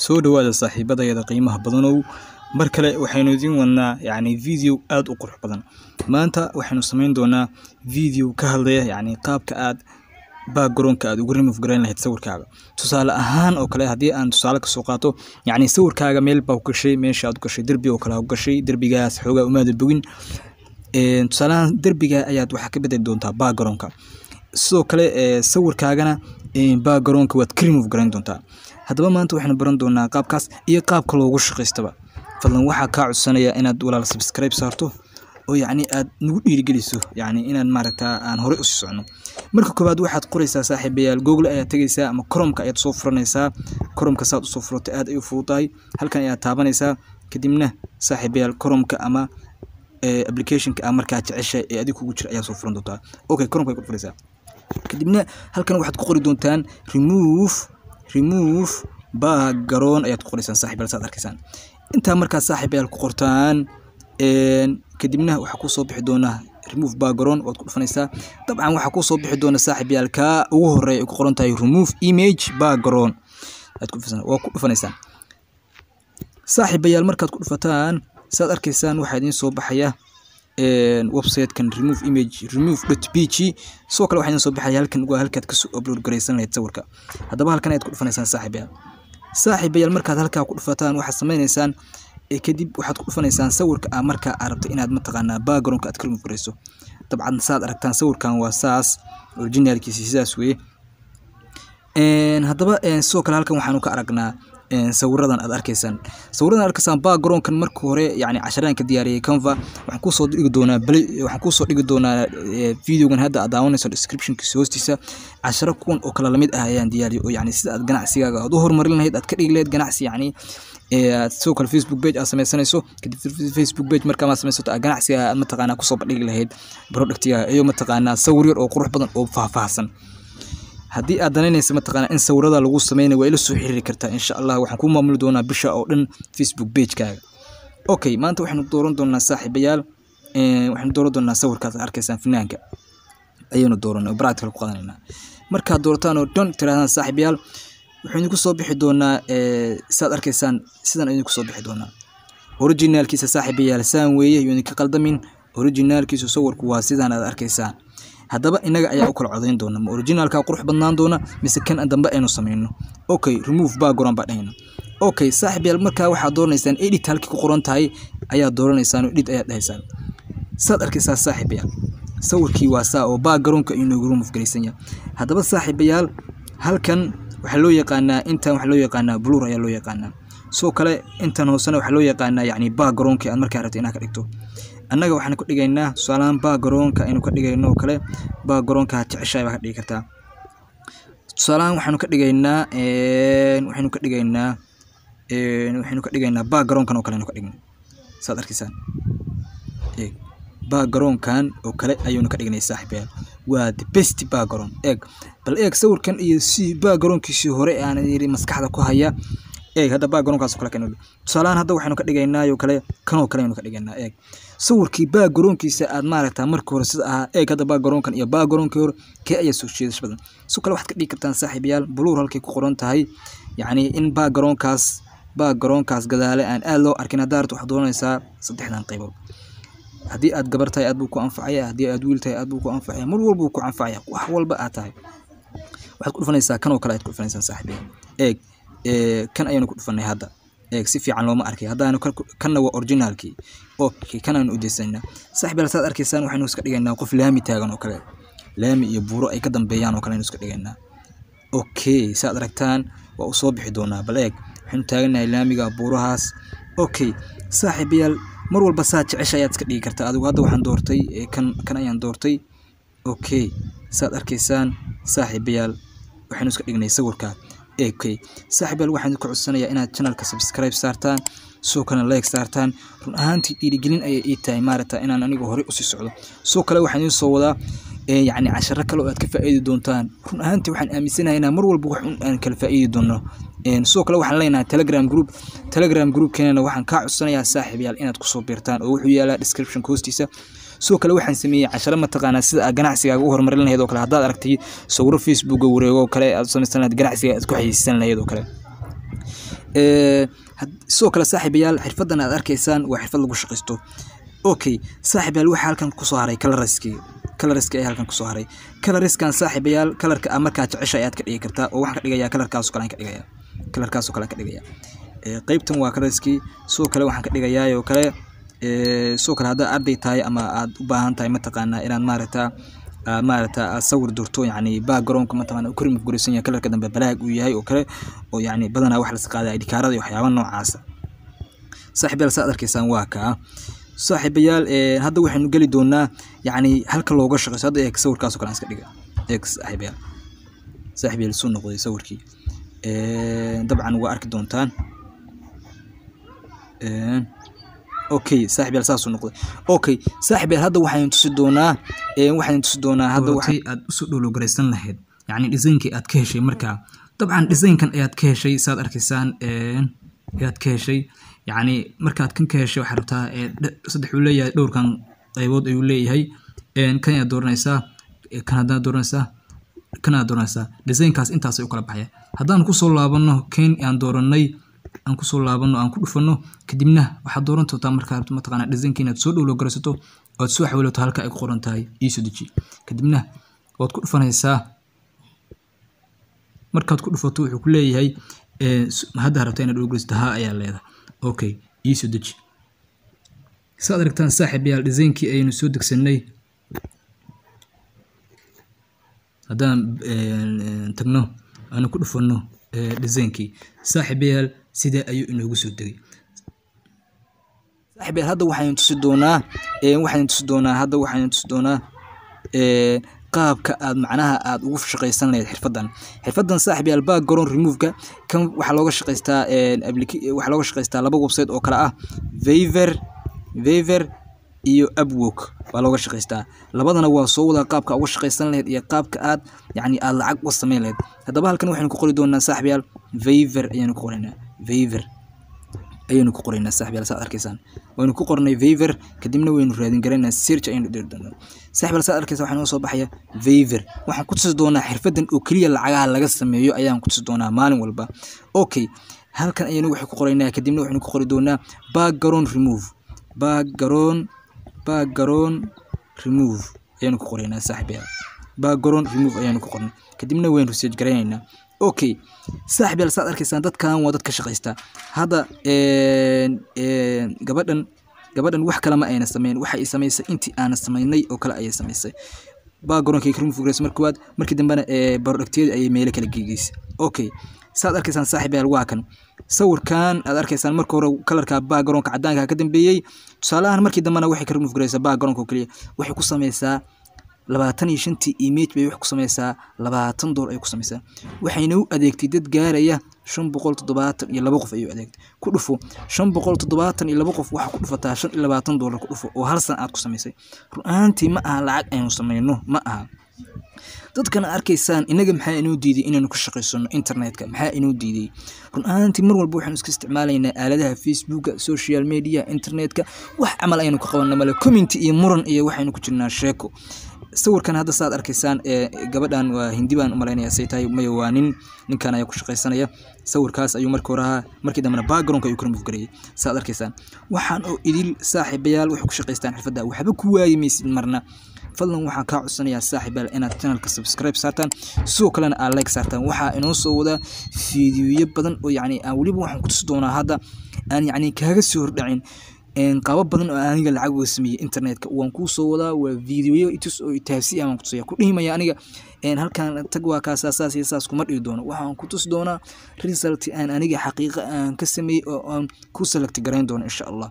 soo dhawaada saaxiibadayada qiimaha badanow mar kale waxaynu idiin wadnaa yacni video aada u qurux badan maanta waxaynu samayn doonaa video ka hadlaya yacni qaabka aad backgroundka aad ugu remove garayn lahayd sawirkaaga tusaale ahaan oo kale haddii aan tusaale kasoo qaato yacni sawirkaaga meel baa ku gashay meesha aad u gashay derbi oo kale aa ku gashay derbigaas xoogaa umaada bogin tusaalahaan derbiga ayaad waxaa ka bedeli doontaa backgroundka sidoo kale sawirkaagana backgroundka waad ka remove garayn doontaa haddaba maanta waxaynu baran doonaa qaabkaas iyo qaabka loogu shaqaystaba fadlan waxaa kaa codsanaya inaad walaal subscribe saarto oo yacni aad nagu dhiirigeliso yacni inaad maaragtaa aan horey usii socno marka koowaad waxaad qoraysaa saaxiibayaal google ayaad tegaysaa ama cromka ayaad soo furanaysaa cromka saad usoo furato aad ay u fududahay halkan ayaad taabanaysaa kadibna saaxiibayaal cromka ama applicationka a markaa jecesha ee adig kugu jira ayaa soo furan doontaa okay cromka ay ku furaysaa kadibna halkan waxaad ku qori doontaan remove remove background ayaad ku qoraysaan saaxiibayaal saad arkaysaan intaa markaa saaxiibayaal ku qortaan kadibna waxaa kusoo bixi doonaa remove background waad ku dhufanaysaa dabcan waxaa kusoo bixi doona saaxiibayaal kaa ugu horeeya ay ku qoran tahay remove image background aad ku waa ku dhufanaysaa saaxiibayaal markaad ku dhufataan saad arkaysaan waxaa idiin soo baxaya websitekan remove image remove dot p g sidoo kale waxaa idiin soo baxaya halkan waa halkaad kasoo upload garaysan lahayd sawirka haddaba halkan ayaad ku dhufanaysaan saaxiibayaal saaxiibayaal markaad halkaa ku dhufataan waxaad sameynaysaan kadib waxaad ku dhufanaysaan sawirka a markaa aa rabto inaad mataqaanaa backgroundka aad ka remove garayso dabcan saad aragtaan sawirkan waa saas originalkiisi sidaas weye haddaba sidoo kale halkan waxaanu ka aragnaa sawiradan aad arkaysaan sawiradan aad arkaysaan backgroundkan marka hore yani casharaan ka diyaariyay canva waxaan kusoo dhigi doonaa bali waxaan kusoo dhigi doonaa videogan hadda aad daawanayso descriptionkiisa hoostiisa casharo kuwan oo kale lamid ah ayaan diyaariyay oo yani sida aad ganacsigaaga aad u horumarin lahayd aad ka dhigi lahayd ganacsi yani sidoo kale facebook page aad sameysanayso kadib facebook page markaa maad samaysato aad ganacsiga aad mataqaanaa kusoo bandhigi lahayd productiga iyo mataqaanaa sawir yar oo qurux badan oo faahfaahsan haddii aad danaynaysa mataqaanaa in sawirada lagu sameynayo waa ila soo xiriiri kartaa insha allah waxaan kuu maamuli doonaa bisha oo dhan facebook pagekaaga okay maanta waxaynu dooran doonaa saaxiibayaal waxaynu dooran doonaa sawirkaas arkaysaan finaanka ayaynu dooranay oo practical ku qadanaynaa markaad doorataan oo dhan tirahdaan saaxiibayaal wuxuu idinku soo bixi doonaa saad arkaysaan sidan idinku soo bixi doonaa originalkiisa saaxiibayaal saan weeye yuu idinka qaldamin originalkiisu sawirku waa sidaan aad arkaysaan haddaba inaga ayaa u kala codayn doona ma originalka qurux badnaan doona mise kan dambe aynu sameyno okay remove background baa dhahayna okay saaxiib yaal markaa waxaad dooranaysaan edit halkii ku qoran tahay ayaa dooranaysaan oo edit ayaad dhahaysaan saad arkaysaa saaxiib yaal sawirkii waa saa oo backgroundka inoogu remove garaysan yahay haddaba saaxiibayaal halkan waxaa loo yaqaanaa intan waxaa loo yaqaanaa blur ayaa loo yaqaanaa sidoo kale intan hoosena waxaa loo yaqaanaa yacni backgroundka aad markaa rabto inaad ka dhigto annaga waxaan ka dhigaynaa tusaalahaan backgroundka aynu ka dhigayno oo kale backgroundka jeceshahay baa ka dhigi kartaa tusaalahaan waxaanu ka dhigaynaa waxaynu ka dhigaynaa waxaynu ka dhigaynaa backgroundkan oo kale aynu ka dhigno saad arkaysaan eeg backgroundkan oo kale ayaynu ka dhignay saaxiibayaal waa the best background eeg bal eeg sawirkan iyo si backgroundkiisii hore aan yiri maskaxda ku haya eeg hadda backgroundkaas oo kale kan tusaalahaan hadda waxaynu ka dhigaynaa oo kale kan oo kale aynu ka dhigaynaa eeg sawirkii backgroundkiisa aad maaragtaa marka hore sida ahaa eeg hadda backgroundkan iyo backgroundkii hore kee ayaa soo jeedasho badan sidoo kale waxaad ka dhigi kartaan saaxiibayaal buluur halkay ku qoran tahay yacni in backgroundkaas backgroundkaas gadaale aan aad loo arkin haddaa rabto waxaad doonaysaa saddexdan qaybood haddii aad gabar tahay aad buu ku anfacaya haddii aad wiil tahay aad buu ku anfacaya mar walba buu ku anfacaya wax walba aad tahay waxaad ku dhufanaysaa kan oo kale aad ku dhufanaysaan saaxiibayaal eeg kan ayaynu ku dhufanay hadda eeg si fiican looma arkay haddaanu kanna waa originalkii okay kan aynu udeysanayna saaxiibayaal saad arkaysaan waxaynu iska dhigaynaa qof laami taagan oo kale laami iyo buuro ay ka dambeeyaan oo kale aynu iska dhigaynaa okay saad aragtaan waa u soo bixi doonaa bal eeg waxaynu taaganahay laamiga buurahaas okay saaxiibayaal mar walba saa jecesha ayaad iska dhigi kartaa adigu hadda waxaan doortay kan kan ayaan doortay okay saad arkaysaan saaxiibayaal waxaynu iska dhignay sawirkaa okay saaxiibayaal waxaan idinku codsanayaa inaad channelka subscribe saartaan sidoo kale like saartaan run ahaantii dhiirigelin ayay ii tahay maaragta inaan anigu horey usii socdo sidoo kale waxaan idiin soo wadaa yacni casharo kale oo aad ka faa'iidi doontaan run ahaantii waxaan aaminsanahay inaan mar walba wax un aan kala faa'iidi doono sidoo kale waxaan leenahay telegram group telegram groupkeenana waxaan kaa codsanayaa saaxiibayaal inaad kusoo biirtaan oo wuxuu yaalaa descriptionka hoostiisa sidoo kale waxaan sameeyey casharo mataqaanaa sida aad ganacsigaaga u horumarin lahayd oo kale haddaad aragtay sawiro facebooka wareego oo kale aad samaysan lahayd ganacsiga aad ku xayeysan lahayd oo kale ee had- sidoo kale saaxiibayaal xirfadan aad arkaysaan waa xirfad lagu shaqaysto okay saaxiibayaal waxaa halkan kusoo haray coloriski coloriski ayaa halkan kusoo haray coloriskan saaxiibayaal kalarka aa markaa jecesha ayaad ka dhigi kartaa oo waxaan ka dhigayaa kalarkaasoo kale aan ka dhigaya kalarkaasoo kale aan ka dhigaya ee qaybtan waa coloriski sidoo kale waxaan ka dhigayaa oo kale ee sidoo kale haddaad arday tahay ama aad u baahan tahay mataqaanaa inaad maaragtaa aad maaragta aad sawir durto yacni backgroundka mataqaana ku rimid gurisan yahay kalarka dambe balaag uu yahay oo kale oo yacni badanaa wax la qaaday idhikaarada iyo waxyaaba noocaasa saaxiibayaal saad arkaysaan waa kaa saaxiibayaal ee hadda waxaynu geli doonaa yacni halka looga shaqeyso hadda eeg sawirkaasoo kale aan iska dhiga eeg saaxiibayaal saaxiibayaal suu noqday sawirkii ee dabcan waa arki doontaan ee okay saaxiibayaal saasuu noqday okay saaxiibayaal hadda waxaynu tusi doonaa ee waxaynu tusi doonaa hadda waxay aad usoo dhowlogaraysan lahayd yacni designkii aad ka heshay markaa dabcan designkan ayaad ka heshay saad arkaysaan ee ayaad ka heshay yacni markaad kan ka heshay waxaad rabtaa ee dh- saddex uu leeyahay dhowrkan qaybood ayuu leeyahay een kan ayaad dooranaysaa ee kan haddaad dooranaysaa kan aad dooranaysaa designkaas intaasay u kala baxaya haddaan kusoo laabano ken aan dooranay aan kusoo laabano aan ku dhufano kadibna waxaad dooran doontaa markaa rabto mataqaanaa designka inaad soo dhowlo garaysato ood soo xawilato halka ay ku qoran tahay iisoo deji kadibna waad ku dhufanaysaa markaad ku dhufato wuxuu ku leeyahay ee, s- hadda rabta inaad dhowgeysato haa ayaa leedahay okay iisoo deji saad aragtaan saaxiibayaal designkii ayaynu soo degsanay haddaan een, tagno aanu ku dhufano ee, designkii saaxiibayaal sidee ayuu inoogu soo degay saaxiibayaal hadda waxaynu tusi doonaa ee, waxaynu tusi doonaa hadda waxaynu tusi doonaa ee, qaabka aad macnaha aad ugu shaqaysan lahayd xirfadan xirfadan saaxiibayaal background remove-ka kan waxaa looga shaqaystaa een, applica- waxaa looga shaqaystaa laba website oo kale ah Fiverr Fiverr iyo Upwork waa looga shaqaystaa labadana waa soo wada qaabka uga shaqaysan lahayd iyo qaabka aad yacni aad lacag uga samayn lahayd haddaba halkan waxaynu ku qori doonaa saaxiibayaal Fiverr ayaanu ku qoraynaa Fiverr ayaynu ku qoraynaa saaxiibayaal saad arkaysaan waynu ku qornay Fiverr kadibna waynu raadin garaynaa search ayaynu dhiri doonaa saaxiibayaal saad arkaysaa waxaa inoo soo baxaya Fiverr waxaan ku tusi doonaa xirfadan oo keliya lacagaha laga sameeyo ayaan ku tusi doonaa maalin walba okay halkan ayaynu waxay ku qoraynaa kadibna waxaynu ku qori doonaa background remove background background remove ayaynu ku qoraynaa saaxiibayaal background remove ayaanu ku qornay kadibna waynu research garaynaynaa okay saaxiibayaal saad arkaysaan dadkan waa dad ka shaqaysta hadda een, een, gabadhan gabadhan wax kale ma ayna sameyn waxa ay samaysay intii aana samaynay oo kale ayay samaysay backgroundkay ka remove garaysa marka koowaad markii dambena ee barodhagteeda ayay meelo kala geegeysay okay saad arkaysaan saaxiibayaal waa kan sawirkan aad arkaysaan marka hore kalarka backgroundka cadaanka ka dambeeyey tusaalahan markii dambena waxay ka remove garaysaa backgroundka oo keliya waxay ku samaysaa labaatan iyo shantii image bay wax ku samaysaa labaatan dool ay ku samaysaa waxayna u adeegtay dad gaaraya shan boqol toddobaatan iyo laba qof ayuu adeegtay ku dhufo shan boqol toddobaatan iyo laba qof waxaa ku dhufataa shan iyo labaatan doolar ku dhufo oo hal san aad ku samaysay run ahaantii ma aha lacag aynu samayno ma aha dadkan aad arkaysaan inaga maxaa inoo diiday inaynu ka shaqaysano internetka maxaa inoo diiday run ahaantii mar walba waxaanu iska isticmaalaynaa aaladaha facebooka social media internetka wax camal aynu ka qabana male community iyo muran iyo waxaynu ku jirnaa sheeko sawirkan hadda saad arkaysaan ee gabadhan waa hindi baan umalaynaya say tahay maya waa nin ninkan ayaa ku shaqaysanaya sawirkaas ayuu markii hore ahaa markii dambena backgroundka ayuu ka remove gareeyay saad arkaysaan waxaan oo idil saaxiibayaal waxay ku shaqaystaan xirfadda waxba ku waayi maysid marna fadlan waxaan kaa codsanayaa saaxiibayaal inaad channelka subscribe saartaan sidoo kalena aad like saartaan waxaa inoo soo wadaa fiidiyoyo badan oo yacni aan weliba waxaan ku tusi doonaa hadda aan yacni kaaga soo hordhacin een qaabo badan oo aniga lacag uga sameeyey internetka waan kuu soo wadaa waa fiidiyoyo itus oo itaabsi aan ku tusaya ku dhihimaya aniga een halkan tag waa kaasaa saas iyo saas kuma dhihi doono waxaan ku tusi doonaa result aan aniga xaqiiqa aan ka sameeyey oo aan ku select garayn doono insha allah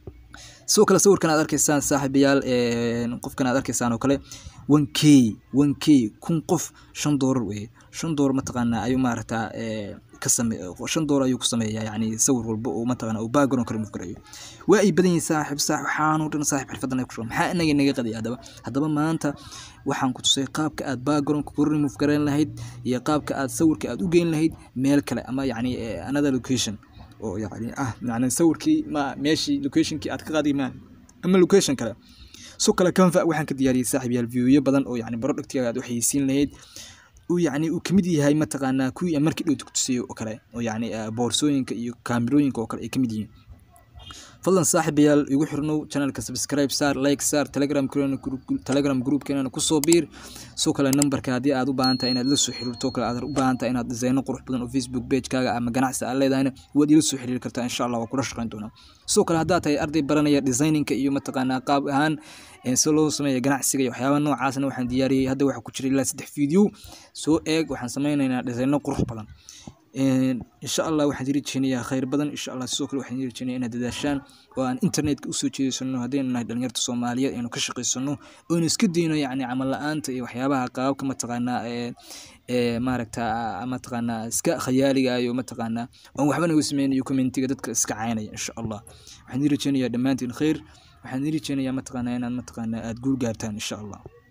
sidoo kale sawirkan aad arkaysaan saaxiibayaal een, qofkan aad arkaysaan oo kale one k one k kun qof shan doolar weye shan doolar mataqaanaa ayuu maaragtaa ee, ka same shan doolar ayuu ku sameeyaa yacni sawir walba oo mataqaana uu background ka remove garayo waa ay badan yihiin saaxiib saaxiib waxaanoo dhan saaxiib xirfadan ay ku shaqo maxaa inaga inaga qadiya haddaba haddaba maanta waxaan ku tusay qaabka aad backgroundka ku remove garayn lahayd iyo qaabka aad sawirka aad u geyn lahayd meel kale ama yacni ee, another location oo yacni ah yacni sawirkii ma meeshii locationkii aad ka qaadi ma ama location kale so kale canva waxaan ka diyaariyey saaxiib yaal viewyo badan oo yacni productiga aad u xayeysiin lahayd uu yacni uu kamid yahay mataqaanaa kuwii aan markii dhowta ku tusiyey oo kale oo yacni ah, boorsooyinka iyo kaamirooyinka oo kale ay kamid yihiin fadlan saaxiibayaal igu xirnow channelka subscribe saar like saar telegram telegram groupkeenana kusoo biir soo kale numberka haddii aad u baahan tahay inaad la soo xiriirto kale aad u baahan tahay inaad designo qurux badan oo facebook pagekaaga ama ganacsi aad leedahayna waad ila soo xiriiri kartaa insha allah waa kula shaqeyn doonaa sidoo kale haddaad tahay arday baranaya designinka iyo mataqaanaa qaab ahaan eh, si loo sameeya ganacsiga iyo waxyaabaha noocaasna waxaan diyaariyey hadda waxaa ku jira ilaa saddex video soo eeg waxaan sameynaynaa designo qurux badan Een, insha allah waxaan idin rajeynayaa khayr badan insha allah sidoo kale waxaan idin rajeynayaa inaad dadaashaan oo aan internetka usoo jeedisano haddaynu nahay dhalinyarta soomaaliyeed aynu ka shaqaysano oynu iska dayno yacni camal la-aanta iyo waxyaabaha qaababka mataqaanaa ee ee maaragta mataqaanaa iska khayaaliga iyo mataqaanaa oon waxba naga sameynayo commentiga dadka iska caynaya insha allah waxaan idin rajeynayaa dhammaantiin khayr waxaan idin rajeynayaa mataqaanaa inaad mataqaanaa aad guul gaartaan insha allah